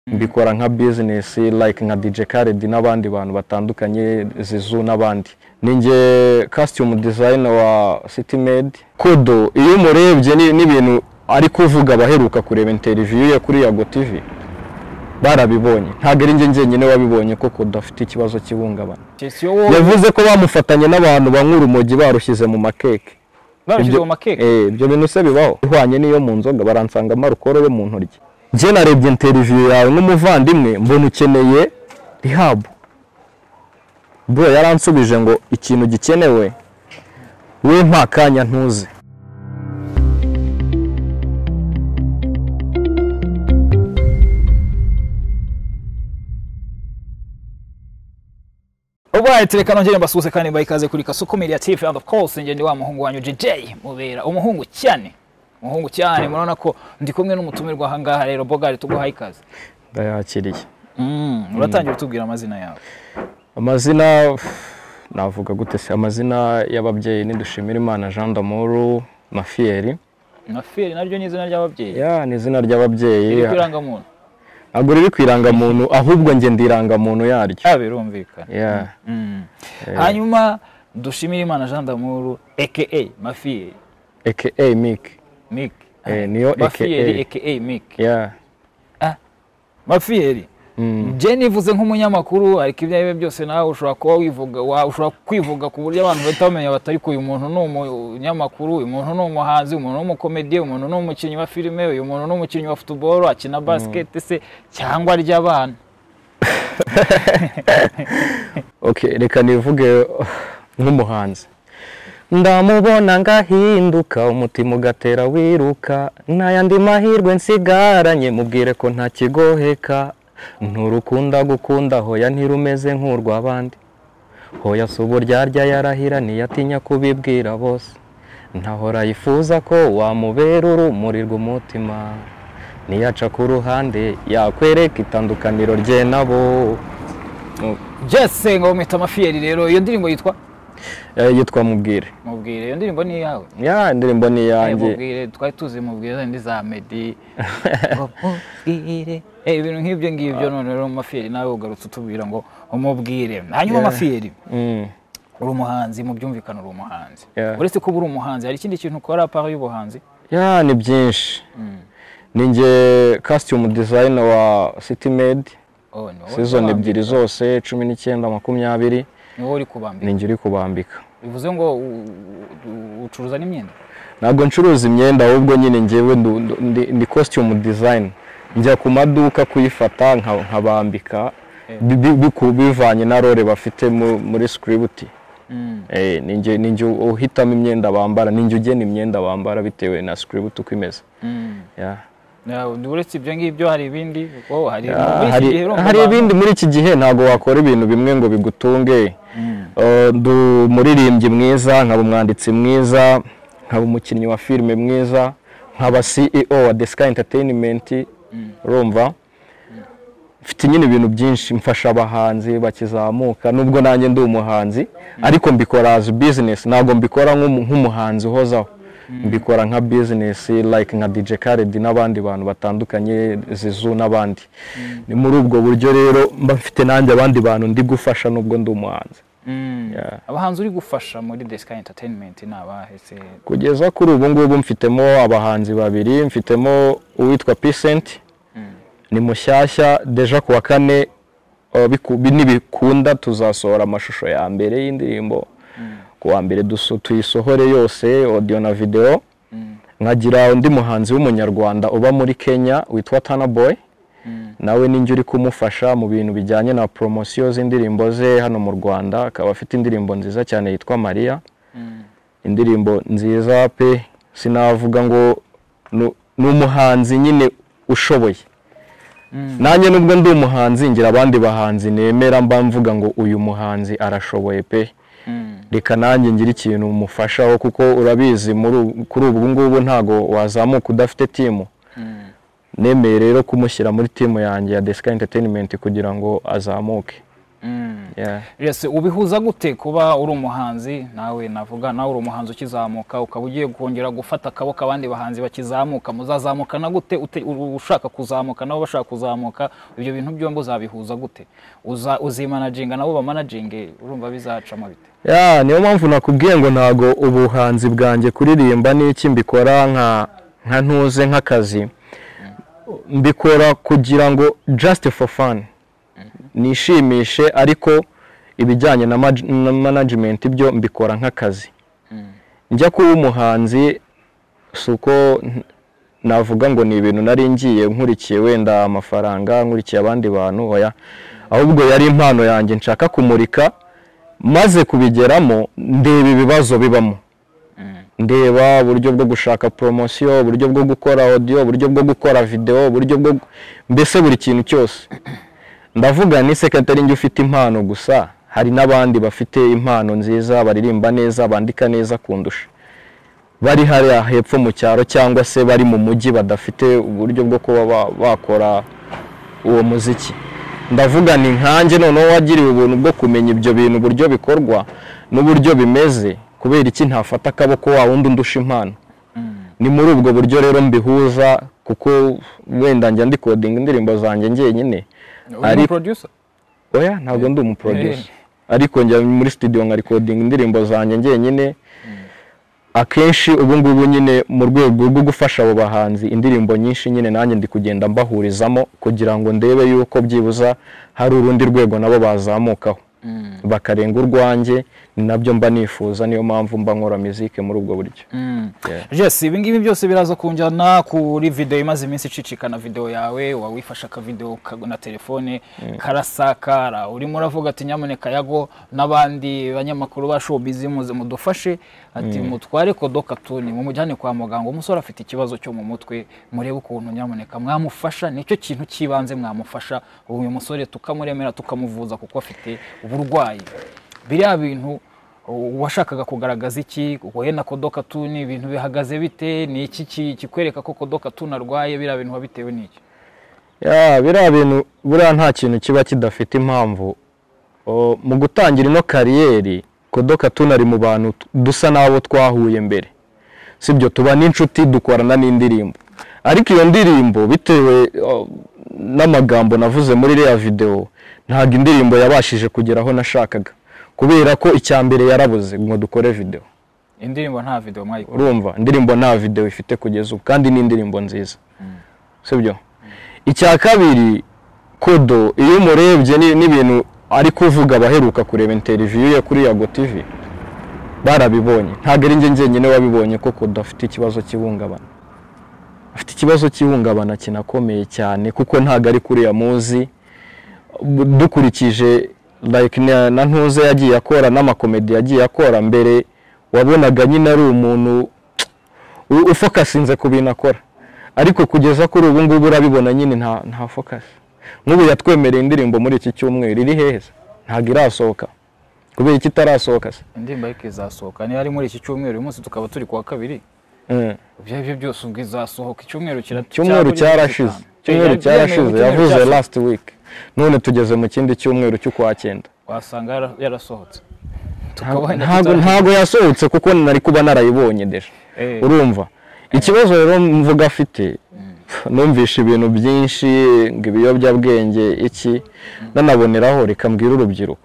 mbikora nka business like nka DJ Khaled n'abandi bantu batandukanye Zizu n'abandi ninjye costume designer wa City Made Kodo iyo umurebye ni- n'ibintu ari kuvuga abaheruka kureba interview ye kuri Yago TV barabibonye ntabwo ari njye njyenyine wabibonye ko Kodo afite ikibazo cy'ihungabana Chelsea wowe yavuze ko bamufatanye n'abantu banywa urumogi barushyize mu makeke barushyize Ibyo- mu makeke Eh, ibyo bintu se bibaho ihwanye n'iyo mu nzoga baransangamo arukoro yo mu ntoryi njye narebye interiviyu yawe nk'umuvandimwe mbona ukeneye rihabu bro yaransubije ngo ikintu gikenewe we nta kanya ntuze Alright, reka nongere mbasuhuze kandi mbaha ikaze kuri Kasuku Media TV and of course njye ndi wa muhungu wanyu JJ Mubera umuhungu cyane umuhungu cyane murabona ko ndi kumwe n'umutumirwa aha ngaha rero Bogari tuguha ikaze ndayakiriye mm, uratangira utubwira amazina yawe amazina navuga gute se amazina y'ababyeyi ni Dushimirimana Jean d'Amour na Fieri Nafiri naryo ni izina ry'ababyeyi ya ni izina ry'ababyeyi riri kw'irangamuntu ntabwo riri ku irangamuntu ahubwo njye ndi irangamuntu yaryo yawe birumvikana Yeah. Mm. hanyuma dushimire imana Jean d'Amour aka Mafiyeri aka Mick Mick Eh, niyo Mafiyeri aka aka Mick yeah Mafiyeri Mm. je nivuze nk'umunyamakuru ariko ibyo ari byo byose nawe ushobora kuba wivuga wa- ushobora kwivuga ku buryo abantu bahita bamenya bati ariko uyu muntu ni umunyamakuru uyu muntu ni umuhanzi uyu muntu ni umukomediye uyu muntu ni umukinnyi wa filime uyu muntu ni umukinnyi wa football akina basket se cyangwa ry'abana okay reka nivuge nk'umuhanzi ndamubona ngahinduka umutima ugatera wiruka n'ayandi mahirwe nsigaranye mubwire ko nta kigoheka nturukunda gukunda hoya ntirumeze nk'urw'abandi hoya si uburyarya yarahira ntiyatinya kubibwira bose ntahora yifuza ko wamubera urumuri rw'umutima niyaca ku ruhande yakwereka itandukaniro rye nabo jese ngo bamwita Mafiyeri rero iyo ndirimbo yitwa Eh, yitwa mubwire mubwire iyo ndirimbo ni iyawe ya indirimbo ni Eh, iyanjye mubwire twari tuzi mubwire zindi za medi ngo mubwire Eh, ibintu nk'ibyo ngibyo none rero Mafiyeri nawe ugarutse utubwira ngo umubwire hanyuma Mafiyeri Mm. uri umuhanzi mu byumvikane uri umuhanzi Yeah. uretse kuba uri umuhanzi hari ikindi kintu ukora apara y'ubuhanzi ya ni byinshi ni njye costume designer wa city made Oh, ni wowe season ubambika. ebyiri zose cumi n'icyenda makumyabiri ni wowe uri kubambika ni njye uri kubambika bivuze ngo u- u- ucuruza n'imyenda ntabwo ncuruza imyenda ahubwo nyine njyewe ndu- ndu- ndi- ndi costume design njya ku maduka kuyifata nka- nkabambika bi- bi- biku- bivanye na role bafite mu- muri script Mm. Eh, ni njye- ni njye uhitamo imyenda bambara ni njye ugena imyenda bambara bitewe na script uko imeze Mm. Yeah. Na- uretse ibyo ngibyo hari ibindi oh, hari Ah, muri iki gihe hari urumva hari abantu- ibindi muri iki gihe ntabwo wakora ibintu bimwe ngo bigutunge Eh, ndi umuririmbyi mwiza nkaba umwanditsi mwiza nkaba umukinnyi wa filime mwiza nkaba CEO wa Deska Entertainment urumva mfite nyine ibintu byinshi mfasha abahanzi bakizamuka nubwo nanjye ndi umuhanzi ariko mbikora as business ntabwo mbikora nk'umu- nk'umuhanzi uhozaho mbikora nka business like nka DJ Khaled n'abandi bantu batandukanye Zizu n'abandi ni muri ubwo buryo rero mba mfite nanjye abandi bantu ndi gufasha nubwo ndi umuhanzi Mm. abahanzi uri gufasha muri deska entertainment ni abahe se kugeza kuri ubu ngubu mfitemo abahanzi babiri mfitemo uwitwa Psent ni mushyashya deja ku wa kane uh, biku- bi- nibikunda tuzasohora amashusho ya mbere y'indirimbo ku wa mbere duso- tuyisohore yose audio na video nkagira undi muhanzi w'umunyarwanda uba muri kenya witwa tana boy nawe ninjye uri kumufasha mu bintu bijyanye na poromosiyo z'indirimbo ze hano mu rwanda akaba afite indirimbo nziza cyane yitwa mariya indirimbo nziza pe sinavuga ngo nu- ni umuhanzi nyine ushoboye nanjye nubwo ndi umuhanzi ngira abandi bahanzi nemera mba mvuga ngo uyu muhanzi arashoboye pe reka nanjye ngire ikintu mufashaho kuko urabizi muri ubu- kuri ubu ngubu ntago wazamuka udafite timu nemeye rero kumushyira muri timu yanjye ya Deska Entertainment kugira ngo azamuke Yeah. ese ubihuza gute kuba uri umuhanzi nawe navuga nawe uri umuhanzi ukizamuka ukaba ugiye kongera gufata akaboko abandi bahanzi bakizamuka muzazamuka na gute Ute- u- ushaka kuzamuka nabo bashaka kuzamuka ibyo bintu byombi uzabihuza gute Uza- uzimanaginga nabo bamanaginge urumva bizacamo bite Ya, niyo mpamvu nakubwiye ngo ntago ubuhanzi bwanjye kuririmba n'iki mbikora nka nka ntuze nk'akazi mbikora kugira ngo just for fun nishimishe ariko ibijyanye na, maj- na management byo mbikora nk'akazi njya kuba umuhanzi si uko n- navuga ngo ni ibintu nari ngiye nkurikiye wenda amafaranga nkurikiye abandi bantu oya ahubwo yari impano yanjye nshaka kumurika maze kubigeramo ndeba ibibazo bibamo ndeba uburyo bwo gushaka poromosiyo uburyo bwo gukora odiyo uburyo bwo gukora videwo uburyo bwo gu- mbese buri kintu cyose ndavuga ni sekatari njye ufite impano gusa hari n'abandi bafite impano nziza baririmba neza bandika neza kundusha bari hariya hepfo mu cyaro cyangwa se bari mu mujyi badafite uburyo bwo kuba ba- bakora uwo muziki ndavuga ni nkanjye noneho wagiriwe ubuntu bwo kumenya ibyo bintu uburyo bikorwa n'uburyo bimeze kubera iki ntafata akaboko wa wundi undusha impano ni muri ubwo buryo rero mbihuza kuko wenda njya ndikodinga indirimbo zanjye njyenyine uri Ariko- producer oya ntabwo ndi umuproducer ariko njya muri studio nkarikodinga indirimbo zanjye njyenyine akenshi ubu ngubu nyine mu rwego rwo gufasha abo bahanzi indirimbo nyinshi nyine nanjye ndi kugenda mbahurizamo kugira ngo ndebe yuko byibuza hari urundi rwego nabo bazamukaho bakarenga urwanjye ni nabyo mba nifuza niyo mpamvu mba nkora muzike muri ubwo buryo jesi ibi ngibi byose biraza kunjyana kuri videwo imaze iminsi icicikana videwo yawe wawifashe akavidewo ka- na telefone karasakara urimo uravuga ati nyamuneka yago n'abandi banyamakuru ba showbiz muze mudufashe ati mutware kodokatuni mumujyane kwa muganga umusore afite ikibazo cyo mu mutwe murebe ukuntu nyamuneka mwamufasha nicyo kintu cy'ibanze mwamufasha uyu musore tukamuremera tukamuvuza kuko afite uburwayi biriya bintu washakaga kugaragaza iki wowe na kodoka tuni ibintu bihagaze bite ni iki ki- kikwereka ko kodoka tuni arwaye biriya bintu biba bitewe n'iki ya biriya bintu buriya nta kintu kiba kidafite impamvu O, mu gutangira ino kariyeri kodoka tunari mu bantu t- dusa n'abo twahuye mbere sibyo tuba n'inshuti dukorana n'indirimbo ariko iyo ndirimbo bitewe o, n'amagambo navuze muri iriya videwo ntabwo indirimbo yabashije kugera aho nashakaga kubera ko icya mbere yarabuze ngo dukore videwo indirimbo nta video mwayikora urumva indirimbo nta videwo ifite kugeza ubu kandi ni indirimbo nziza sibyo icya kabiri kodo iyo umurebye ni- n'ibintu ari kuvuga abaheruka kureba interiviyu ye kuri yago tivi barabibonye ntabwo ari njye njyenyine wabibonye ko kodo afite ikibazo cy'ihungabana afite ikibazo cy'ihungabana kinakomeye cyane kuko ntabwo ari kuriya muzi dukurikije like na na ntuze yagiye akora n'amakomedi yagiye akora mbere wabonaga nyine ari umuntu u- ufokasinze ku bintu akora ariko kugeza kuri ubu ngubu urabibona nyine nta nta fokasi nk'ubu yatwemereye indirimbo muri iki cyumweru iri heza ntabwo irasohoka kubera iki itarasohoka se indirimbo ariko izasohoka niyo ari muri iki cyumweru uyu munsi tukaba turi kuwa kabiri Mm. ibyo ari byo byose ubwo izasohoka icyumweru kira cyumweru cyakugeze cyarashize gatanu. cyumweru Eh, cyarashize icyumweru yavuze cyashize. last week none tugeze mu kindi cyumweru cy'ukwa cyenda wasanga yara- yarasohotse Tukaba wenda ntabwo tutari- ntabwo yasohotse kuko nari kuba narayibonye deje Eh, urumva ikibazo rero mvuga afite numvisha ibintu byinshi ngo ibiyobyabwenge iki nanaboneraho reka mbwire urubyiruko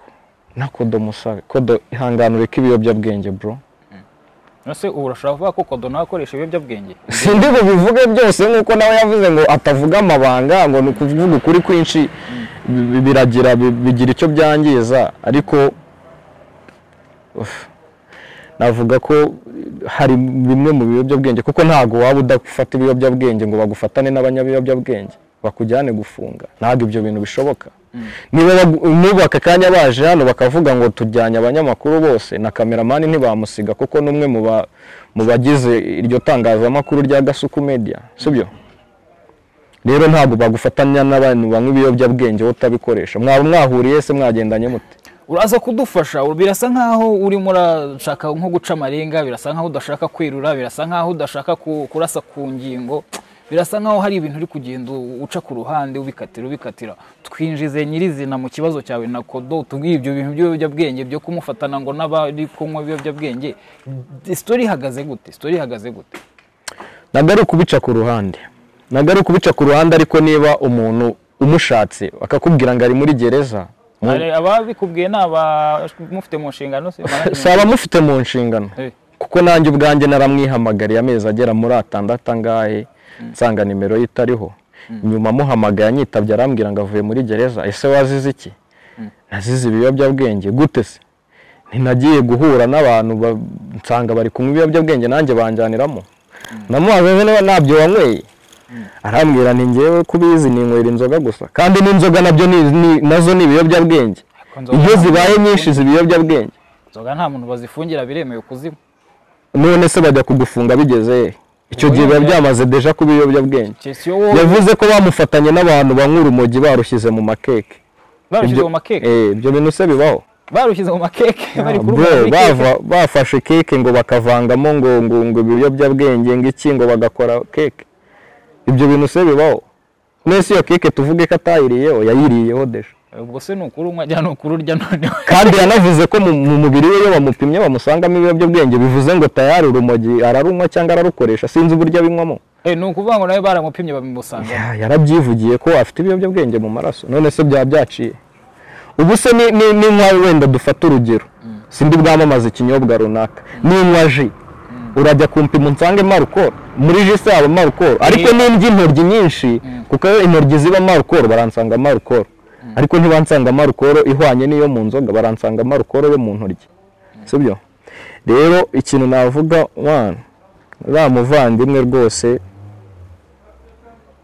nakodo musabe kodo ihangane ureke ibiyobyabwenge bro nose ubu urashobora kuvuga ko kodo nawe akoresha ibiyobyabwenge sindi bubivuge byose nk'uko nawe yavuze ngo atavuga amabanga ngo ni ukuvuga ukuri kwinshi bi- biragira bi- bigira icyo byangiza ariko uf, navuga ko hari bimwe mu biyobyabwenge kuko ntabwo waba udafata ibiyobyabwenge ngo bagufatane n'abanyabiyobyabwenge bakujyane gufunga ntabwo ibyo bintu bishoboka niba bagu- n'ubu aka kanya baje hano bakavuga ngo tujyanye abanyamakuru bose na kameramani ntibamusiga kuko n'umwe mu ba- mu bagize iryo tangazamakuru rya gasuku media sibyo rero ntabwo bagufatanya n'abantu banywa ibiyobyabwenge wowe utabikoresha mwaba mwahuriye se mwagendanye mute uraza kudufasha ur- birasa nkaho urimo urashaka nko guca amarenga birasa nkaho udashaka kwirura birasa nkaho udashaka ku- kurasa ku ngingo birasa nkaho hari ibintu uri kugenda uca ku ruhande ubikatira ubikatira twinjize nyirizina mu kibazo cyawe na kodo utubwiye ibyo bintu by'ibiyobyabwenge byo kumufatana ngo n'abari kunywa ibiyobyabwenge sitori ihagaze gute sitori ihagaze gute ntabwo ari ukubica ku ruhande ntabwo ari ukubica ku ruhande ariko niba umuntu umushatse akakubwira ngo ari muri gereza mu- Hari ababikubwiye ni abamufite mu nshingano se si abamufite mu nshingano Eh. kuko nanjye ubwanjye naramwihamagariye amezi agera muri atandatu angahe nsanga nimero ye itariho nyuma amuhamagaye anyitabye arambwira ngo avuye muri gereza ese wazize iki nazize ibiyobyabwenge gute se ntinagiye guhura n'abantu ba- nsanga bari kunywa ibiyobyabwenge nanjye banjyaniramo namubaza ngo niba ntabyo wanyweye arambwira ni ngewe kubizi ninywera inzoga gusa kandi n'inzoga nabyo ni- ni- nazo ni ibiyobyabwenge Ariko nzoga iyo nta muntu zibaye nyinshi ziba ibiyobyabwenge Inzoga nta muntu bazifungira biremewe kuzinywa none se bajya kugufunga bigeze he? icyo gihe biba byamaze deja kuba ibiyobyabwenge Chelsea yo wowe yavuze ko bamufatanye n'abantu banywa urumogi barushyize mu makeke barushyize Ibyo- mu makeke eh, ibyo bintu se bibaho barushyize mu makeke bari Bro, kuruma bava- bafashe keke ngo bakavangamo ngo ngo ngo ibiyobyabwenge ngo iki ngo bagakora keke ibyo bintu se bibaho mwese iyo keke tuvuge ko atayiriyeho yayiriyeho deja ubwo se ni ukuri unywa ajya ni ukuri urya noneho kandi yanavuze ko mu mu mubiri we iyo bamupimye bamusangamo ibiyobyabwenge bivuze ngo tayari urumogi ararunywa cyangwa ararukoresha sinzi uburyo abinywamo Eh, ni ukuvuga ngo nawe baramupimye babimusanga Ya- yarabyivugiye ko afite ibiyobyabwenge mu maraso none se byaba byaciye ubu se ni- ni- ni nka wenda dufata urugero sindi bwamamaza ikinyobwa runaka ninywa ji urajya kumpima unsange marukoro muri ji se haba marukoro ariko n'indya intoryi nyinshi kuko iyo intoryi ziba marukoro baransanga marukoro ariko ntibansanga marukoro ihwanye n'iyo mu nzoga baransanga marukoro yo mu ntoryi sibyo rero ikintu navuga wana uriya muvandimwe rwose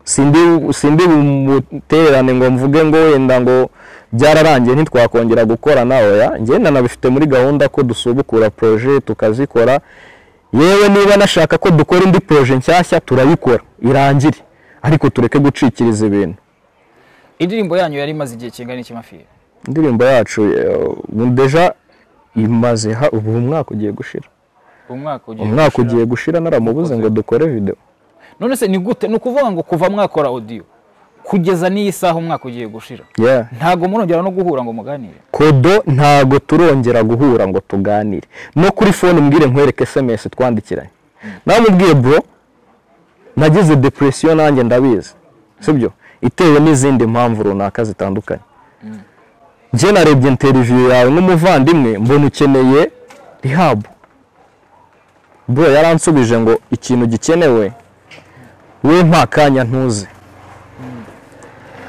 sindi sindi bumutererane ngo mvuge ngo wenda ngo byararangiye ntitwakongera gukorana oya ngenda nabifite muri gahunda ko dusubukura projet tukazikora yewe niba nashaka ko dukora indi projet nshyashya turayikora irangire ariko tureke gucikiriza ibintu indirimbo yanyu yari imaze igihe kingana iki mafiya indirimbo yacu eh, deja imaze ha- ubu umwaka ugiye gushira umwaka ugiye umwaka gushira. ugiye gushira naramubuze ngo dukore video none se ni gute ni ukuvuga ngo kuva mwakora audio kugeza n'iyi saha umwaka ugiye gushira yeah. ntabwo murongera no guhura ngo muganire kodo ntago turongera guhura ngo tuganire no kuri fone umbwire nkwereke sms twandikiranye nawe mubwiye bro nagize depression nanjye ndabizi sibyo itewe n'izindi mpamvu runaka zitandukanye njye narebye interview yawe nk'umuvandimwe mbona ukeneye rehab bro yaransubije ngo ikintu gikenewe we nta kanya ntuze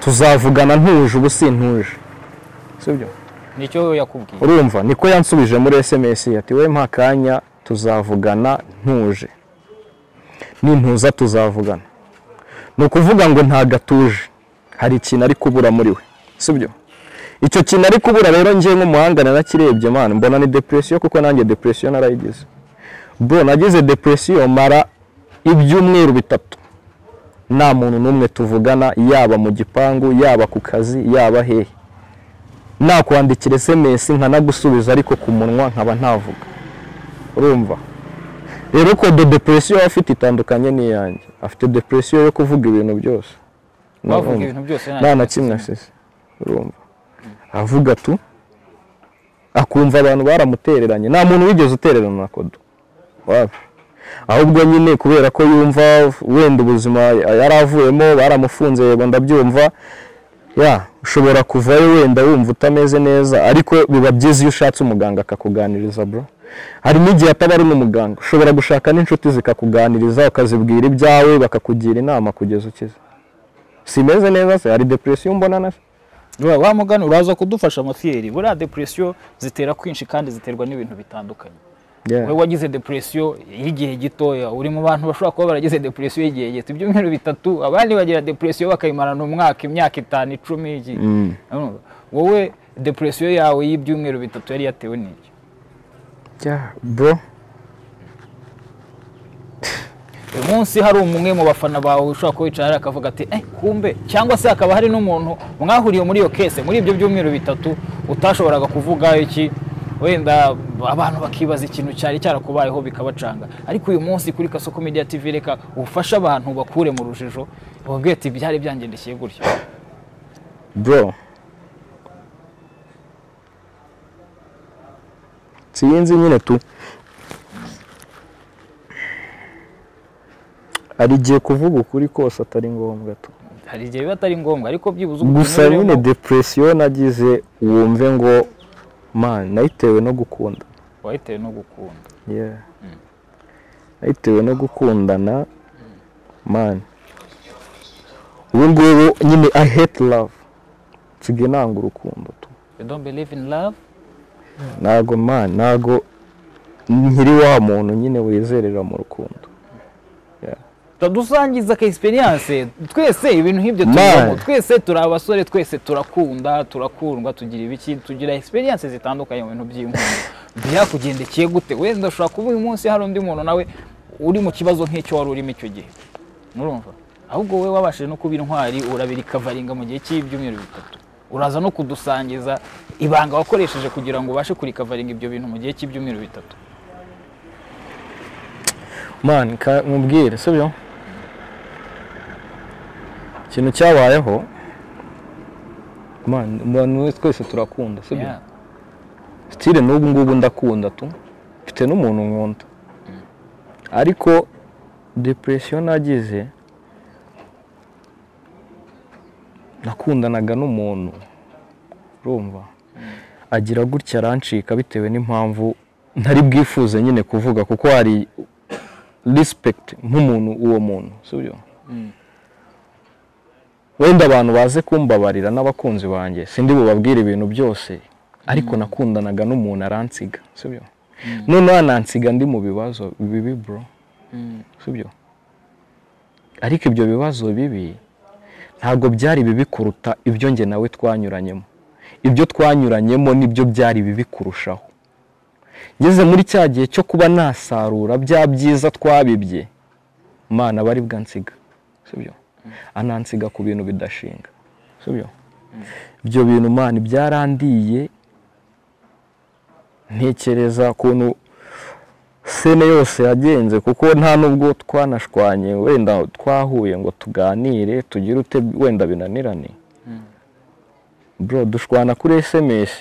tuzavugana ntuje ubu sintuje sibyo nicyo yakubwiye urumva niko yansubije muri sms ati we mpa akanya tuzavugana ntuje nintuza tuzavugana ni ukuvuga ngo ntago atuje hari ikintu ari kubura muri we sibyo icyo kintu ari kubura rero njye nk'umuhangana nakirebye mwana mbona ni depresiyo kuko nanjye depresiyo narayigize bro nagize depresiyo mara ibyumweru bitatu nta muntu n'umwe tuvugana yaba mu gipangu yaba ku kazi yaba hehe nakwandikira sms nkanagusubiza ariko ku munwa nkaba ntavuga urumva rero kodo depresiyo aba afite itandukanye n'iyanjye afite depresiyo yo kuvuga ibintu byose bavuga Urumva? ibintu byose nta na kimwe asize urumva avuga tu akumva abantu baramutereranye nta muntu wigeze utererana na kodo wapi ahubwo nyine kubera ko yumva wenda ubuzima yari avuyemo baramufunze yego ndabyumva ya ushobora kuvayo wenda wumva utameze neza ariko biba byiza iyo ushatse umuganga akakuganiriza bro hari n'igihe ataba ari n'umuganga ushobora gushaka n'inshuti zikakuganiriza ukazibwira ibyawe bakakugira inama kugeza ukize simeze neza se hari depresiyo mbona na se Wa- wa mugani uraza kudufasha mafiyeri buriya depresiyo zitera kwinshi kandi ziterwa n'ibintu bitandukanye wowe wagize depresiyo y'igihe gitoya uri mu bantu bashobora kuba baragize depresiyo y'igihe gito ibyumweru bitatu abandi bagira depresiyo bakayimarana umwaka imyaka itanu icumi iki Urumva? wowe depresiyo yawe y'ibyumweru bitatu yari yatewe n'iki Yeah, bro uyu munsi hari umwe mu bafana bawe ushobora kuba wicara hariya akavuga ati eh kumbe cyangwa se hakaba hari n'umuntu mwahuriye muri iyo kese muri ibyo byumweru bitatu utashoboraga kuvuga iki wenda abantu bakibaza ikintu cyari cyarakubayeho bikabacanga ariko uyu munsi kuri kasoko media tv reka ufashe abantu bakure mu rujijo bababwira ati byari byangendekeye gutya bro sinzi nyine tu hari igihe kuvuga ukuri kose atari ngombwa tu hari igihe biba atari ngombwa ariko byibuze gusa unyuremo- nyine depresiyo nagize wumve ngo man nayitewe no gukunda wabitewe no gukunda Yeah. nayitewe no gukundana man ubu ngubu nyine i hate love nsigaye nanga urukundo tu you don't believe in love ntago man ntago nkiri wa muntu nyine wizerera mu rukundo dusangiza ka experience twese ibintu nk'ibyo Man. tubamo twese turi abasore twese turakunda turakundwa tugira ibiki tugira experience zitandukanye mu bintu by'inkunda byakugendekeye gute wenda ushobora kuba uyu munsi hari undi muntu nawe uri mu kibazo nk'icyo wari urimo icyo gihe murumva ahubwo wowe wabashije no kuba intwari urabira ikavaringa mu gihe cy'ibyumweru bitatu uraza no kudusangiza ibanga wakoresheje kugira ngo ubashe kurikavaringa ibyo bintu mu gihe cy'ibyumweru bitatu man ka- nkubwire sibyo ikintu cyabayeho man umuntu wese twese turakunda sibyo Yeah. sitire n'ubu ngubu ndakunda tu mfite n'umuntu nkunda ariko depresiyo nagize nakundanaga n'umuntu urumva agira gutya arancika bitewe n'impamvu ntari bwifuze nyine kuvuga kuko hari respect nk'umuntu uwo muntu sibyo wenda abantu baze kumbabarira n'abakunzi banjye sindi bubabwire ibintu byose ariko nakundanaga n'umuntu aransiga sibyo noneho anansiga ndi mu bibazo bibi bro sibyo ariko ibyo bibazo bibi ntabwo byari bibi kuruta ibyo njye nawe twanyuranyemo ibyo twanyuranyemo nibyo byari bibi kurushaho ngeze muri cya gihe cyo kuba nasarura bya byiza twabibye mana bari bwansiga sibyo anansiga ku bintu bidashinga sibyo ibyo bintu mana byarandiye ntekereza ukuntu sene yose yagenze kuko nta nubwo twanashwanye wenda twahuye ngo tuganire tugire ute wenda binanirane bro dushwana kuri sms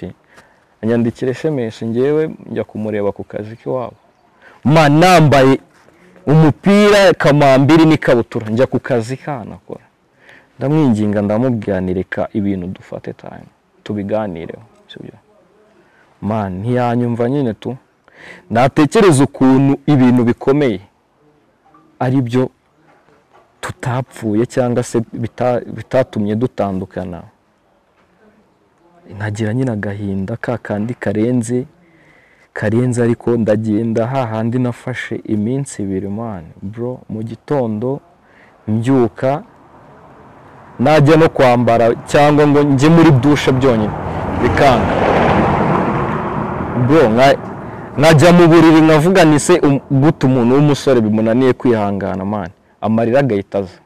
anyandikira sms ngewe njya kumureba ku kazi k'iwabo ma nambaye umupira kamambiri n'ikabutura njya ku kazi kanakora ndamwinginga ndamubwanirika ibintu dufate time tubiganireho sibyo man ntiyanyumva nyine tu natekereza ukuntu ibintu bikomeye ari byo tutapfuye cyangwa se bita- bitatumye dutandukana nkagira nyine agahinda ka kandi karenze karenze ariko ndagenda hahandi nafashe iminsi ibiri mani bro mu gitondo mbyuka najya no kwambara cyangwa ngo njye muri dushe byonyine bikanga bro nka- nkajya mu buriri nkavuga ni se um- gute umuntu w'umusore bimunaniye kwihangana mani amarira agahita aza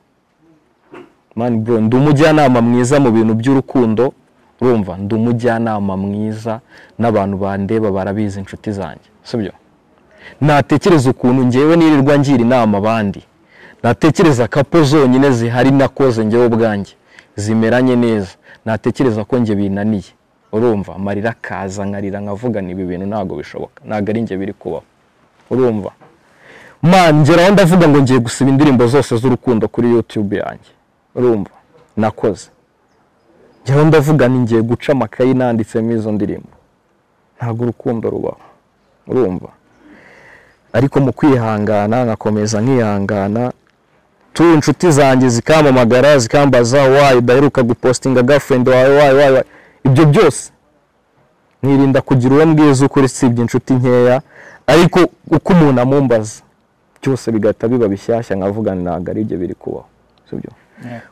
mani bro ndi umujyanama mwiza mu bintu by'urukundo urumva ndi umujyanama mwiza n'abantu bandeba barabizi inshuti zanjye sibyo natekereza ukuntu ngewe nirirwa ngira inama abandi natekereza ko apo zonyine zihari nakoze ngewe ubwanjye zimeranye neza natekereza ko nge binaniye urumva amarira akaza nkarira nkavuga ni ibi bintu ntabwo bishoboka ntabwo ari nge biri kubaho urumva man ngeraho ndavuga ngo ngiye gusiba indirimbo zose z'urukundo kuri youtube yanjye urumva nakoze njyewe ndavuga ni ngiye guca amakayi nanditsemo izo ndirimbo ntabwo urukundo rubaho urumva ariko mu kwihangana nkakomeza nkihangana tu inshuti zanjye zikampamagara zikambaza wayi udaheruka gupostinga gafurende wawe wayi wayi wayi." ibyo byose nkirinda kugira uwo mbwiza ukuri usibye inshuti nkeya ariko uko umuntu amumbaza byose bigahita biba bishyashya nkavuga ntabwo ari ibyo biri kubaho sibyo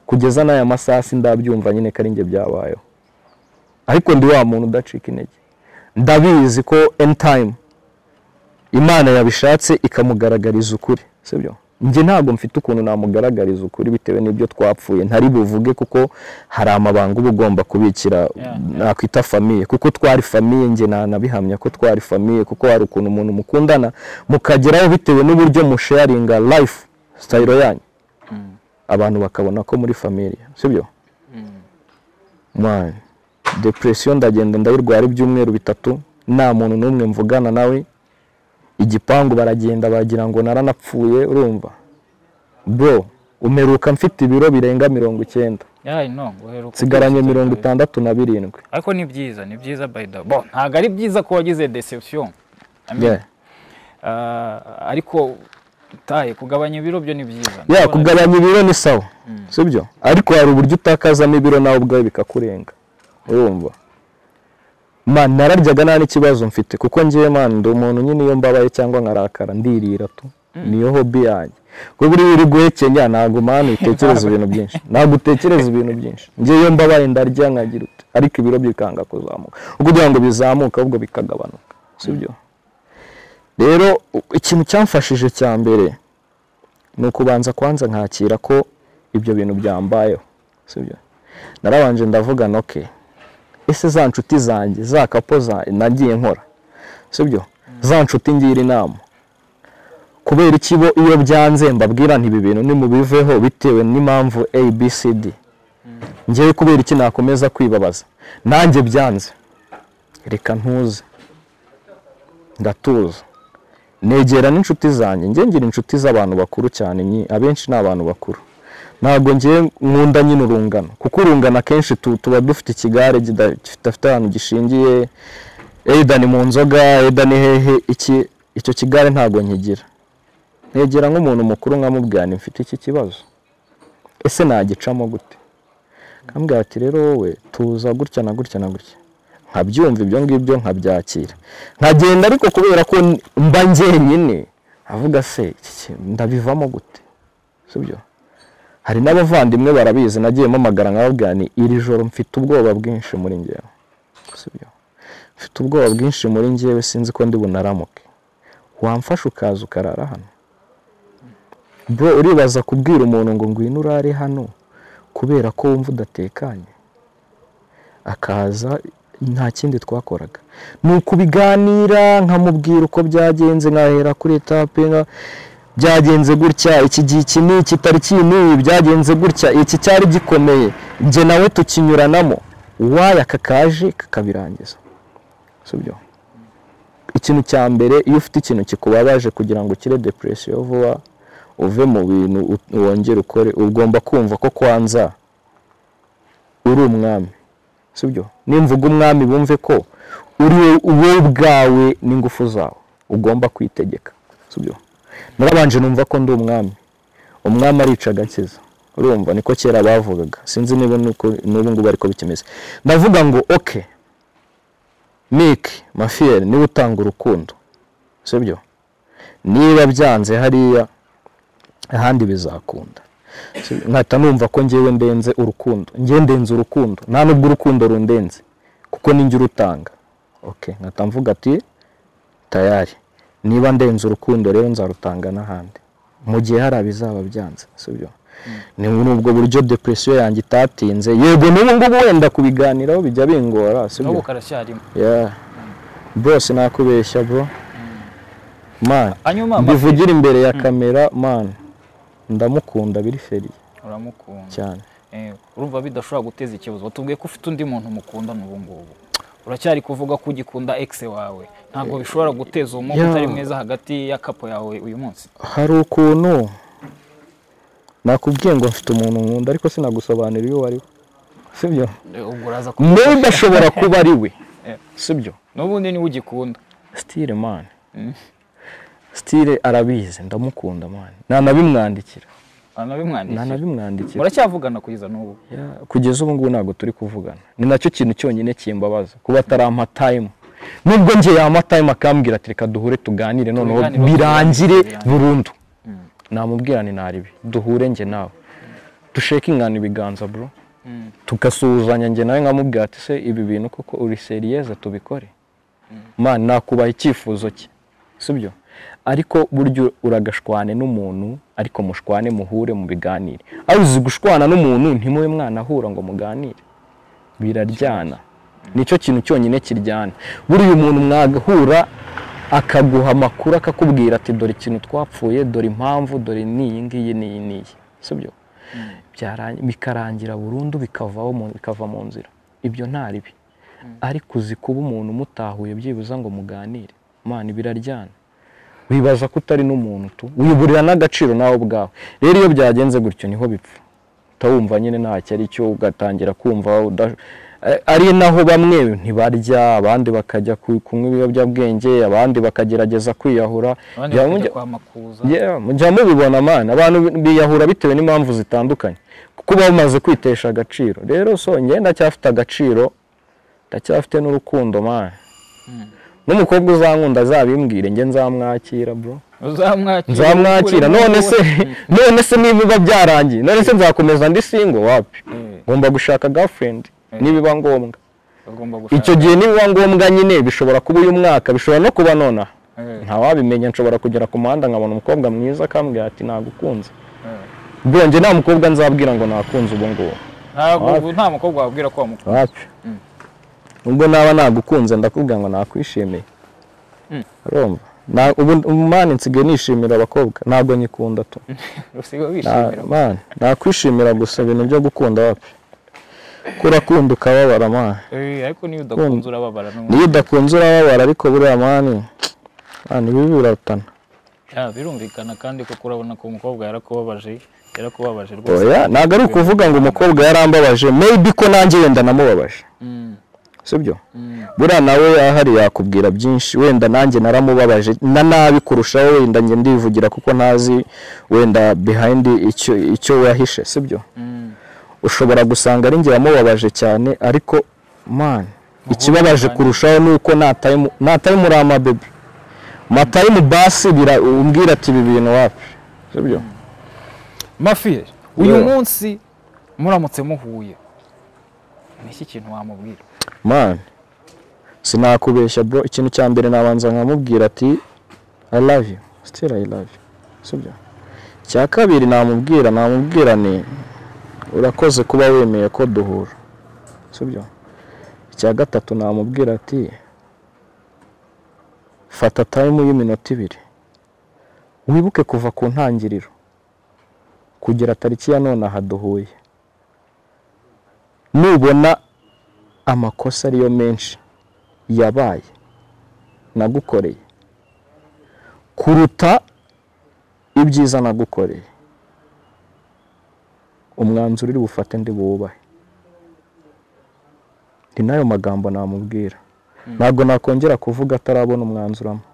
kugeza n'aya masasi ndabyumva nyine ko ari njye byabayeho ariko ndi wa muntu udacika intege ndabizi ko end time imana yabishatse ikamugaragariza ukuri sibyo njye ntabwo mfite ukuntu namugaragariza ukuri bitewe n'ibyo twapfuye ntari buvuge kuko hari amabanga uba ugomba kubikira nakwita famiye kuko twari famiye njye nanabihamya ko twari famiye kuko hari ukuntu umuntu mukundana mukageraho bitewe n'uburyo musharinga life sitayiro yanyu abantu bakabona ko muri famiye sibyo mani depresiyo ndagenda ndayirwara ibyumweru bitatu nta muntu n'umwe mvugana nawe igipangu baragenda bagira ngo naranapfuye urumva bro umeruka mfite ibiro birenga mirongo icyenda yayi no uheruka nsigaranye mirongo itandatu na birindwi ariko ni byiza ni byiza by the bo ntabwo ari byiza ko wagize deception I mean, Yeah. ah, ariko utaye kugabanya ibiro byo ni byiza ya Ndabona- kugabanya ibiro ni sawa sibyo ariko hari uburyo utakazamo ibiro nawe ubwawe bikakurenga urumva man nararyaga nta n'ikibazo mfite kuko ngewe man ndi umuntu nyine iyo mbabaye cyangwa nkarakara ndirira tu niyo hobi yanjye kuko buriya uri guhekenya ntabwo man utekereza ibintu byinshi ntabwo utekereza ibintu byinshi ngewe iyo mbabaye ndarya nkagira uti ariko ibiro bikanga kuzamuka ubwo kugira ngo bizamuke ahubwo bikagabanuka sibyo rero u- ikintu cyamfashije cya mbere ni ukubanza kwanza nkakira ko ibyo bintu byambayeho sibyo narabanje ndavugana oke ese za nshuti zanjye za kapo za nagiye nkora sibyo za nshuti ngira inama kubera iki bo iyo byanze mbabwira nti ibi bintu nimubiveho bitewe n'impamvu abcd ngewe kubera iki nakomeza kwibabaza nanjye byanze reka ntuze ndatuza negera n'inshuti zanjye njye ngira inshuti z'abantu bakuru cyane nyi- abenshi ni abantu bakuru ntabwo ngiye nkunda nyine urungano kuko urungano akenshi tu- tuba dufite ikigare kida- kidafite ahantu gishingiye eyida ni mu nzoga eyida ni hehe iki icyo kigare ntabwo nkigira negera nk'umuntu mukuru nkamubwira nti mfite iki kibazo ese nagicamo gute nkambwira ati rero wowe tuza gutya na gutya na gutya nkabyumva ibyo ngibyo nkabyakira nkagenda ariko kubera ko n- mba njyenyine avuga se iki ki- ndabivamo gute sibyo hari n'abavandimwe barabizi nagiye mpamagara nkababwira nti iri joro mfite ubwoba bwinshi muri njyewe sibyo mfite ubwoba bwinshi muri njyewe sinzi ko ndi bunaramuke wamfasha ukaza ukarara hano bro uribaza kubwira umuntu ngo ngwino urare hano kubera ko wumva udatekanye akaza nta kindi twakoraga ni ukubiganira nkamubwira uko byagenze nkahera kuri etape nka- byagenze gutya iki gihe iki ni iki tariki iyi n'iyi byagenze gutya iki cyari gikomeye njye nawe tukinyuranamo uwaye aka kaje kakabirangiza si byo ikintu cya mbere iyo ufite ikintu kikubabaje kugira ngo ukire depresiyo vuba uve mu bintu u- wongere ukore ugomba kumva ko kwanza uri umwami sibyo nimvuga umwami bumve ko uri we- wowe ubwawe n'ingufu zawe ugomba kwitegeka sibyo narabanje numva ko ndi umwami umwami arica agakiza urumva niko kera bavugaga sinzi niba nuko n'ubu ngubu ariko bikimeze ndavuga ngo oke mike mafiyeri niwe utanga urukundo sibyo niba byanze hariya ahandi bizakunda So, nkahita numva ko ngewe ndenze urukundo ngewe ndenze urukundo nta nubwo urukundo rundenze kuko ninjye urutanga ok nkahita mvuga ati tayari niba ndenze urukundo rero nzarutanga n'ahandi mu gihe hari abizaba byanze sibyo ni muri ubwo buryo depresiyo yanjye itatinze yego n'ubu ngubu wenda kubiganiraho bijya bingora n'ubu sibyo karacyarimo yeah bro sinakubeshya bro man hanyuma mbivugira imbere ya kamera man ndamukunda biri feri uramukunda cyane Eh, urumva bidashobora guteza ikibazo watubwiye ko ufite undi muntu mukundana ubu ngubu uracyari kuvuga ko ugikunda exe wawe ntabwo bishobora guteza umwuka Yeah. utari mwiza hagati y'akapo yawe uyu munsi hari ukuntu nakubwiye ngo mfite umuntu nkunda ariko sinagusobanurira iyo ari we sibyo Eh, ubwo uraza ku niba ashobora kuba ari we Yeah. sibyo n'ubundi niwe ugikunda stile man stile arabizi ndamukunda man nanabimwandikira anabimwandikira nanabimwandikira muracyavugana kugeza n'ubu Ya, kugeza ubu ngubu ntabwo turi kuvugana ni nacyo kintu cyonyine kimbabaza kuba atarampa tayimu nubwo nge yampa tayimu akambwira ati reka duhure tuganire noneho Tubiganire, birangire tubiganire." burundu namubwira ni naribi duhure nge nawe dushekingana ibiganza bro tugasuhuzanya nge nawe nkamubwira ati se ibi bintu koko uri seriyeze tubikore man nakubaha icyifuzo cye sibyo ariko burya uragashwane n'umuntu ariko mushwane muhure mu biganire aho uzi gushwana n'umuntu ntimube mwanahura ngo muganire biraryana nicyo kintu cyonyine kiryana buriya umuntu mwagahura akaguha amakuru akakubwira ati dore ikintu twapfuye dore impamvu dore n'iyi ngiyi n'iyi n'iyi si byo bikarangira burundu bikavaho bikava mu nzira ibyo nta ribi ariko uzi kuba umuntu mutahuye byibuza ngo muganire mwana biraryana wibaza ko utari n'umuntu tu wiburira n'agaciro nawe ubwawe rero iyo byagenze gutyo niho bipfa utawumva nyine ntacyo ari cyo ugatangira kumva ari naho bamwe ntibarya abandi bakajya kunywa ibiyobyabwenge abandi bakagerageza kwiyahura abandi bakajya kwa makuza mujya mubibona amana abantu biyahura bitewe n'impamvu zitandukanye kuko uba umaze kwitesha agaciro rero songeye ndacyafite agaciro ndacyafite n'urukundo mana n'umukobwa uzankunda azabimbwire njye nzamwakira bro uzamwakira nzamwakira none se none se niba biba byarangiye none se nzakomeza ndi singo wapi ngomba gushaka girlfriend nibiba ngombwa ugomba gushaka icyo gihe nibiba ngombwa nyine bishobora kuba uyu mwaka bishobora no kuba nonaha ntawabimenya nshobora kugera ku muhanda nkabona umukobwa mwiza akambwira ati nagukunze ubwo njye nta mukobwa nzabwira ngo nakunze ubu ngubu ntabwo ubu nta mukobwa wabwira ko wamukunda wapi ubwo naba nagukunze ndakubwira ngo nakwishimiye Mm. urumva Na- ubu umani nsigaye nishimira abakobwa ntabwo nyikunda tu usigaye Na- wishimira man, nakwishimira gusa ibintu byo gukunda wapi ko urakunda ukababara mani Eh, ariko niyo udakunze urababara n'umuntu niyo udakunze urababara ariko buriya mani mani bibi biratana Ya, birumvikana kandi kuko urabona ko umukobwa yarakubabaje yarakubabaje rwose oya ntabwo ari ukuvuga ngo umukobwa yarambabaje maybe ko nanjye wenda namubabaje Mm, sibyo mm, buriya nawe ahari yakubwira byinshi wenda nanjye naramubabaje na nabi kurushaho wenda njye ndivugira kuko ntazi wenda behind icyo icyo wahishe sibyo mm. ushobora gusanga ari njye wamubabaje cyane ariko man ikibabaje kurushaho ni uko nataye muri ama bebe mataye mu basi bira- umbwira ati ibi bintu wapi sibyo mafiye uyu Yeah. munsi muramutse muhuye ni iki kintu wamubwira man sinakubeshya bro ikintu cya mbere nabanza nkamubwira ati i love you still i love you sibyo icya kabiri namubwira namubwira ni urakoze kuba wemeye ko duhura sibyo icya gatatu namubwira ati fata time y'iminota ibiri wibuke kuva ku ntangiriro kugera tariki ya none aha duhuye nubona amakosa ariyo menshi yabaye nagukoreye kuruta ibyiza nagukoreye umwanzuro uri bufate ndi buwubahe ni nayo magambo namubwira ntabwo nakongera kuvuga atarabona umwanzuro ampa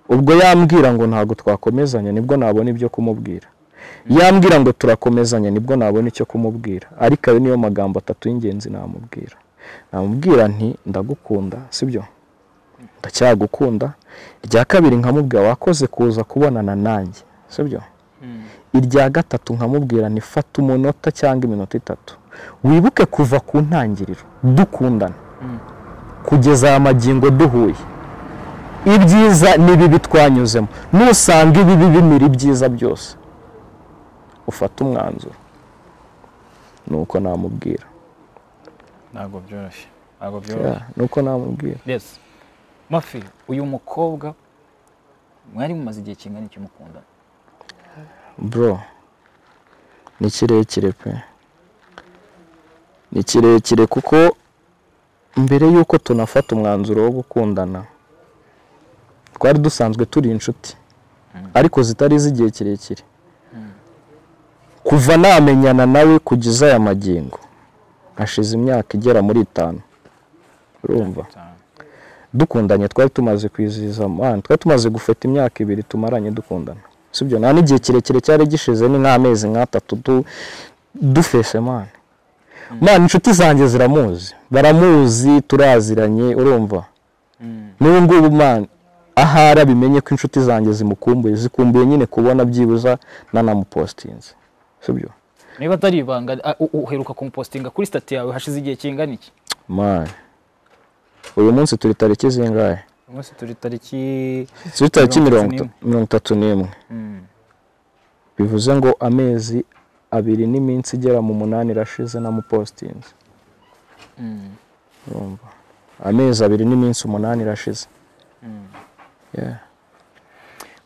ubwo yambwira ngo ntabwo twakomezanya nibwo nabona ibyo kumubwira yambwira ngo turakomezanya nibwo nabona icyo kumubwira ariko ayo niyo magambo atatu y'ingenzi namubwira namubwira nti ndagukunda sibyo ndacyagukunda irya kabiri nkamubwira wakoze kuza kubonana nanjye sibyo irya gatatu nkamubwira nti fata umunota cyangwa iminota itatu wibuke kuva ku ntangiriro dukundana kugeza aya magingo duhuye ibyiza n'ibibi twanyuzemo nusanga ibibi bimira ibyiza byose ufate umwanzuro ni uko namubwira ntabwo byoroshye ntabwo Yeah, byoroshye ni uko namubwira yes mafi uyu mukobwa mwari mumaze igihe kingana iki mukundana bro ni kirekire pe ni kirekire kuko mbere y'uko tunafata umwanzuro wo gukundana twari dusanzwe turi inshuti ariko zitari iz'igihe kirekire kuva namenyana nawe kugeza aya magingo hashize imyaka igera muri itanu urumva Cyane. dukundanye twari tumaze kwizihiza man twari tumaze gufata imyaka ibiri tumaranye dukundana sibyo nta n'igihe kirekire cyari gishize ni nk'amezi nk'atatu du- dufese man man inshuti zanjye ziramuzi baramuzi turaziranye urumva Mm. n'ubu ngubu man ahari bimenye ko inshuti zanjye zimukumbuye zikumbuye nyine kubona byibuza nanamupositinze sibyo niba atari ibanga ah, u- uheruka kumupositinga kuri sitati yawe hashize igihe kingana iki man uyu munsi turi tariki zingahe umunsi turi tariki turi tariki Mirongo mirongo itatu itatu- mirongo itatu n'imwe Mm. bivuze ngo amezi abiri n'iminsi igera mu munani irashize namupositinze Mm. urumva amezi abiri n'iminsi umunani irashize Mm. Yeah.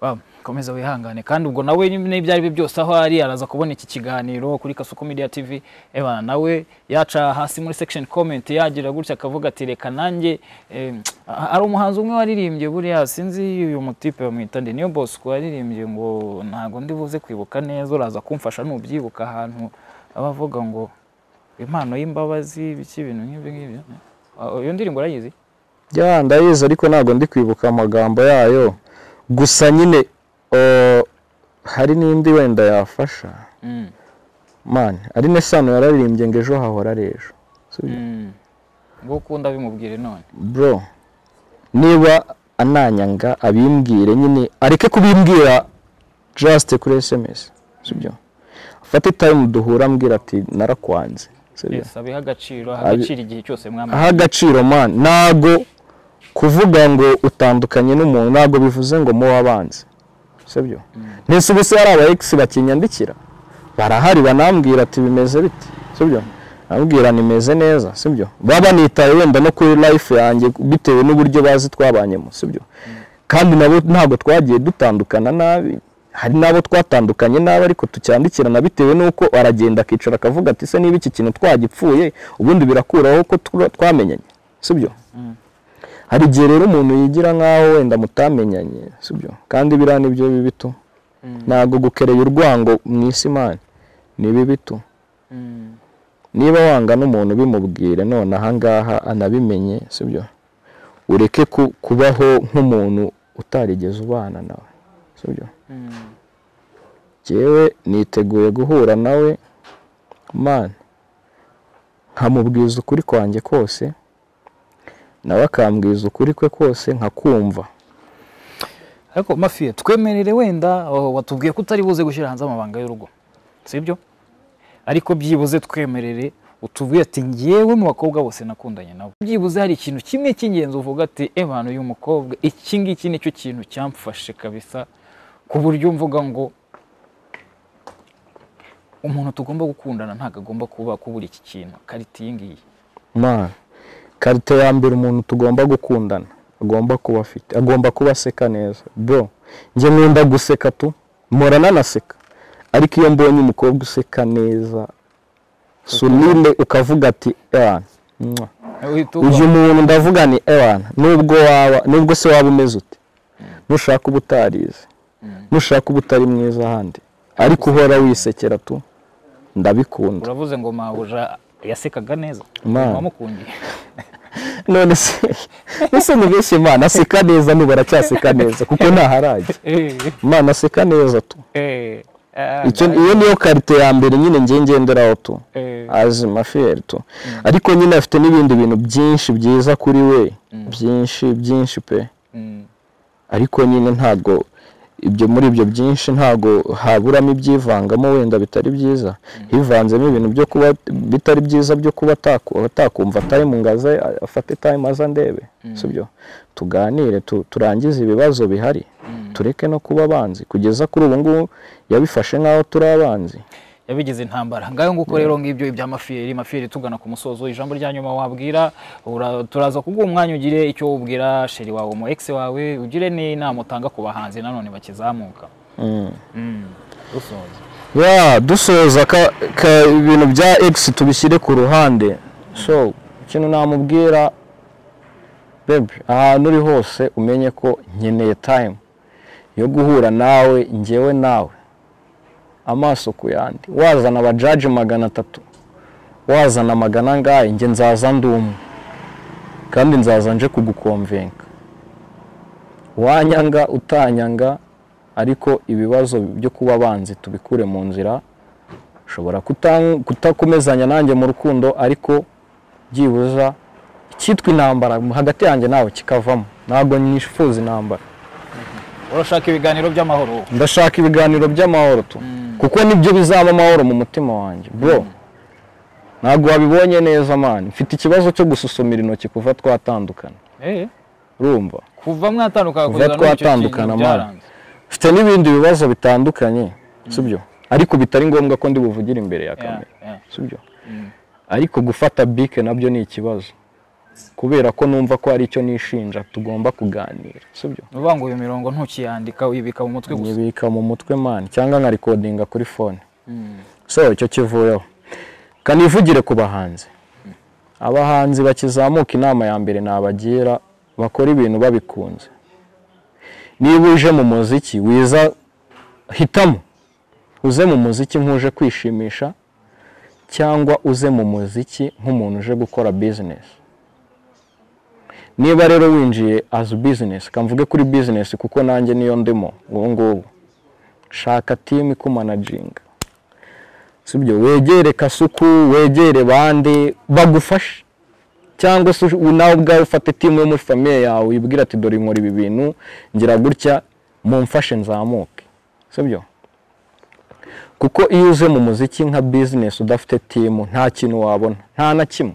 Wow, komeza wihangane kandi ubwo nawe n'ibyo ari byo byose aho ari araza kubona iki kiganiro kuri Kasuku Media TV ebana nawe yaca hasi muri section comment yagira gutya akavuga ati reka nanjye eh, hari umuhanzi umwe waririmbye buriya sinzi uyu mutipe bamwita nde niyo Bosco waririmbye ngo ntago ndi buze kwibuka neza uraza kumfasha nubyibuka ahantu aba avuga ngo impano y'imbabazi biki ibintu nk'ibyo ngibyo Ah, iyo ndirimbo urayizi ya ndayizi ariko ntabwo ndi kwibuka amagambo yayo gusa nyine eh, hari n'indi wenda yafasha Mm. mani ari nesano yararirimbye ngo ejo hahora ari ejo Sibyo? Mm. ngo ukunda bimubwire none bro niba ananyanga abimbwire nyine areke kubimbwira just kuri sms sibyo afate time duhura ambwira ati narakwanze sibyo yes abiha agaciro aha Abi- agaciro igihe cyose mwamaze aha agaciro man ntago kuvuga ngo utandukanye n'umuntu ntago bivuze ngo mu wabanze sibyo ntese ubuse hari aba ex bakinyandikira barahari banambwira ati bimeze bite sibyo ambwira nimeze neza sibyo baba banitaye wenda no kuri life yanjye bitewe n'uburyo bazi twabanyemo sibyo kandi nabo ntabwo twagiye dutandukana nabi hari n'abo twatandukanye nabi ariko tucyandikirana bitewe n'uko aragenda akicara akavuga ati se niba iki kintu twagipfuye ubundi birakuraho ko tura- twamenyanye sibyo hari igihe rero umuntu yigira nk'aho wenda mutamenyanye sibyo kandi biriya ni byo bibi tu ntabwo gukereye urwango mu isi mani ni bibi tu Mm. niba wanga n'umuntu bimubwire none ahangaha anabimenye sibyo ureke ku- kubaho nk'umuntu utarigeze ubana nawe sibyo Mm. jyewe niteguye guhura nawe mani nkamubwiza ukuri kwanjye kose nawe akambwiza ukuri kwe kose nkakumva ariko mafiye twemerere wenda oh, watubwiye ko utari buze gushyira hanze amabanga y'urugo sibyo ariko byibuze twemerere utubwiye ati ngewe mu bakobwa bose nakundanye nabo byibuze hari ikintu kimwe cy'ingenzi uvuga ati ebana uyu mukobwa iki ngiki nicyo kintu cyamfashe kabisa ku buryo mvuga ngo umuntu tugomba gukundana ntabwo agomba kuba kubura iki kintu karita iyi ngiyi mani karite ya mbere umuntu tugomba gukundana agomba kuba afite agomba kuba aseka neza bro njye nkunda guseka tu mpora nanaseka ariko iyo mbonye umukobwa useka neza sunile ukavuga ati ewana mwah." Uhita uba- uyu muntu ndavuga ni ewana nubwo waba nubwo se waba umeze ute nushaka uba utarize nushaka uba utari mwiza ahandi ariko uhora wisekera tu ndabikunda uravuze ngo mabuja yasekaga neza Imana. wamukundiye none se ese ni benshi imana aseka neza ni baracyaseka neza kuko ntaharajya imana aseka neza tu Eh, Icyo- iyo niyo karite ya mbere nyine ngiye ngenderaho tu azima fiyeri tu ariko nyine afite n'ibindi bintu byinshi byiza kuri we byinshi byinshi pe ariko nyine ntabwo ibyo muri ibyo byinshi ntabwo haburamo ibyivangamo wenda bitari byiza hivanzemo ibintu byo kuba bitari byiza byo kuba ataku- atakumva tayimu ngo aze afate tayimu aze andebe sibyo tuganire tu- turangize ibibazo bihari tureke no kuba abanzi kugeza kuri ubu ngubu yabifashe nk'aho turi abanzi yabigize intambara ngayo nguko rero ngibyo ibya mafiyeri mafiyeri tugana ku musozo ijambo rya nyuma wabwira ura- turaza kuguha umwanya ugire icyo ubwira sheri wawe umu ex wawe ugire n'inama utanga ku bahanzi nanone bakizamuka Mm. dusoza ya dusoza ka, ka ibintu bya x tubishyire ku ruhande so ikintu namubwira bebe ahantu uri hose umenye ko nkeneye time yo guhura nawe njyewe nawe amaso ku yandi wazana abajaji magana atatu wazana magana angahe njye nzaza ndi umwe kandi nzaza nje kugukomvenka wanyanga utanyanga ariko ibibazo byo kuba abanzi tubikure mu nzira ushobora kuta- kutakomezanya nanjye mu rukundo ariko byibuza icyitwa intambara hagati yanjye nawe kikavamo ntabwo nifuza intambara urashaka ibiganiro by'amahoro ndashaka ibiganiro by'amahoro tu kuko nibyo bizaba amahoro mu mutima wanjye bro ntabwo wabibonye neza mani mfite ikibazo cyo gususumira intoki kuva twatandukana Eh, urumva kuva mwatandukana Kuva twatandukana, man. mfite n'ibindi bibazo bitandukanye sibyo ariko bitari ngombwa ko ndi buvugire imbere ya kamera sibyo ariko gufata bike nabyo ni ikibazo kubera ko numva ko hari icyo nishinja tugomba kuganira sibyo uvuga ngo iyo mirongo ntukiyandika uyibika mu mutwe gusa nyibika mu mutwe mani cyangwa nkarikodinga kuri fone Mm. so icyo kivuyeho kanivugire ku bahanzi abahanzi bakizamuka inama ya mbere nabagira bakora ibintu babikunze niba uje mu muziki wiza hitamo uze mu muziki nk'uje kwishimisha cyangwa uze mu muziki nk'umuntu uje gukora bizinesi niba rero winjiye as bizinesi kamvuge kuri bizinesi kuko nanjye niyo ndimo ubu ngubu shaka timu ikumanajinga sibyo wegere kasuku wegere bande bagufashe cyangwa se ush- nawe ubwawe ufate timu yo muri famiye yawe uyibwira ati dore nkora ibi bintu ngira gutya mumfashe nzamuke sibyo kuko iyo uze mu muziki nka bizinesi udafite timu nta kintu wabona nta na kimwe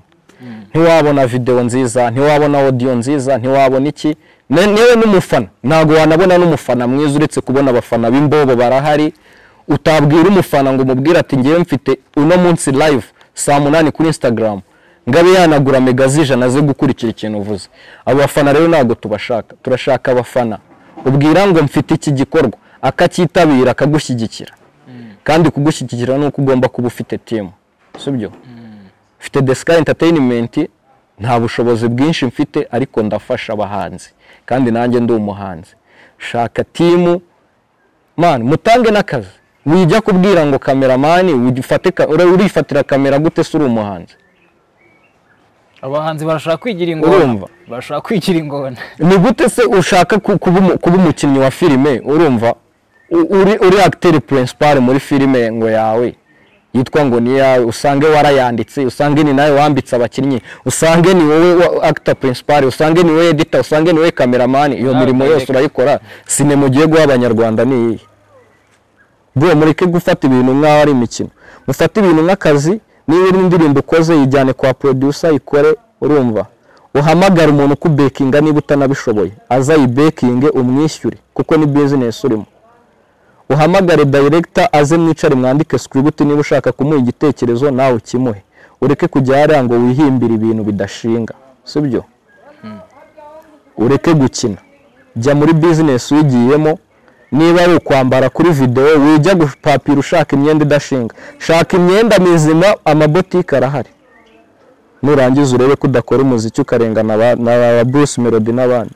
ntiwabona videwo nziza ntiwabona odiyo nziza ntiwabona iki Ne- newe n'umufana ntabwo wanabona n'umufana mwiza uretse kubona abafana b'imbobo barahari utabwira umufana ngo umubwire ati ngewe mfite uno munsi live saa munani kuri instagram ngabe yanagura mega z'ijana zo gukurikira ikintu uvuze abo bafana rero ntabwo tubashaka turashaka abafana ubwira ngo mfite iki gikorwa akacyitabira akagushyigikira kandi kugushyigikira ni uko ugomba kuba ufite timu sibyo mfite the sky entertainment nta bushobozi bwinshi mfite ariko ndafasha abahanzi kandi nanjye ndi umuhanzi shaka timu man mutange n'akazi wijya kubwira ngo kameramani ufate ka- ura- urifatira kamera gute se uri umuhanzi abahanzi barashaka kwigira ingona Urumva. barashaka kwigira ingona ni gute se ushaka ku- kuba umu- kuba umukinnyi wa filime urumva U- uri, uri acteur principal muri filime ngo yawe yitwa ngo ni yawe usange warayanditse usange ni nawe wambitse abakinnyi usange ni wowe wa- actor principal usange ni wowe editor usange ni wowe cameraman iyo Nawe mirimo yose ukayireka. urayikora sinema ugiye guha abanyarwanda ni iyihe bro mureke gufata ibintu nk'aho ari imikino mufate ibintu nk'akazi niba iri indirimbo ukoze yijyane kwa producer ikore urumva uhamagare umuntu ukubekinga niba utanabishoboye aza yibekinge umwishyure kuko ni business urimo uhamagare director aze mwicare mwandike script niba ushaka kumuha igitekerezo nawe ukimuhe ureke kujya hariya ngo wihimbire ibintu bidashinga sibyo ureke gukina jya muri business wigiyemo niba ari ukwambara kuri videwo wijya gupapira ushaka imyenda idashinga shaka imyenda mizima amabotike arahari nurangiza urebe ko udakora umuziki ukarengana aba- na ba Bruce Melody n'abandi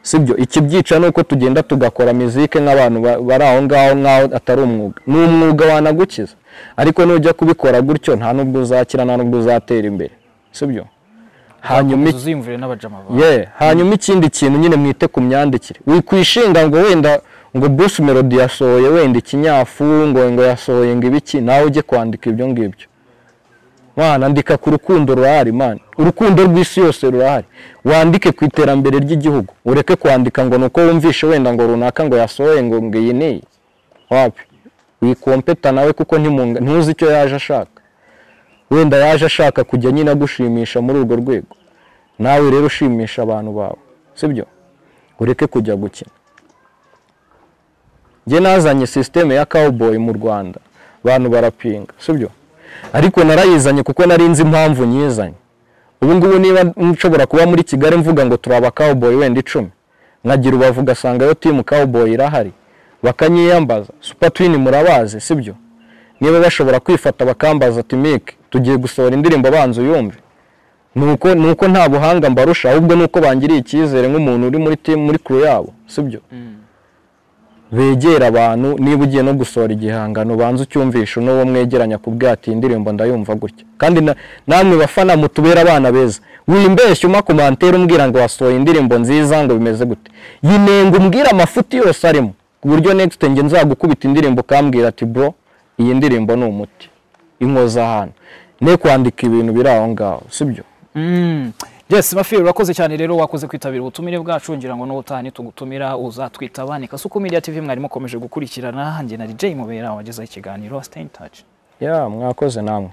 sibyo ikibyica ni uko tugenda tugakora mizike nk'abantu ba- bari aho ngaho nk'aho atari umwuga ni umwuga wanagukiza ariko nujya kubikora gutyo nta n'ubwo uzakira nta n'ubwo uzatera imbere sibyo hanyuma iki- uziyumvire n'abajama bawe yeah. hanyuma ikindi kintu nyine mwite ku myandikire wikwishinga ngo wenda ngo Bruce Melody yasohoye wenda ikinyafu ngo ngo yasohoye ngo ibiki nawe ujye kwandika ibyo ngibyo mwana andika ku rukundo rurahari mwana urukundo rw'isi yose rurahari wandike ku iterambere ry'igihugu ureke kwandika ngo nuko wumvishe wenda ngo runaka ngo yasohoye ngo ngo iyi ni iyi. wapi wikompeta nawe kuko ntimunga- ntuzi icyo yaje ashaka wenda yaje ashaka kujya nyine agushimisha muri urwo rwego nawe rero ushimisha abantu bawe sibyo ureke kujya gukina njye nazanye sisiteme ya cowboy mu rwanda abantu barapinga sibyo ariko narayizanye kuko nari nzi impamvu nyizanye ubu ngubu niba nshobora kuba muri kigali mvuga ngo turi aba cowboy wenda icumi nkagira ubavu ugasanga yo timu cowboy irahari bakanyiyambaza super twin murabazi sibyo niba bashobora kwifata bakambaza timike tugiye gusohora indirimbo abanza uyumve nuko nuko nta buhanga mbarusha ahubwo nuko bangiriye icyizere nk'umuntu uri muri team muri crew yabo sibyo begera abantu niba ugiye no gusohora igihangano banza ucyumvisha n'uwo mwegeranya kubwira ati "Iyi indirimbo ndayumva gutya kandi na- namwe bafana mutubera abana beza wimbeshya uma komantere umbwira ngo wasohoye indirimbo nziza ngo bimeze gute yinenga umbwira amafuti yose arimo ku buryo next nge nzagukubita indirimbo ukambwira ati bro iyi ndirimbo ni umuti inkoza ahantu ne kwandika ibintu biri aho ngaho sibyo Mm. Yes, Mafiri urakoze cyane rero wakoze kwitabira ubutumire bwacu ngira ngo n'ubutaha nitugutumira uzatwita abane Kasuku Media TV mwari mukomeje gukurikirana njye na DJ Mubera wagezaho ikiganiro Stay in touch. ya mwakoze namwe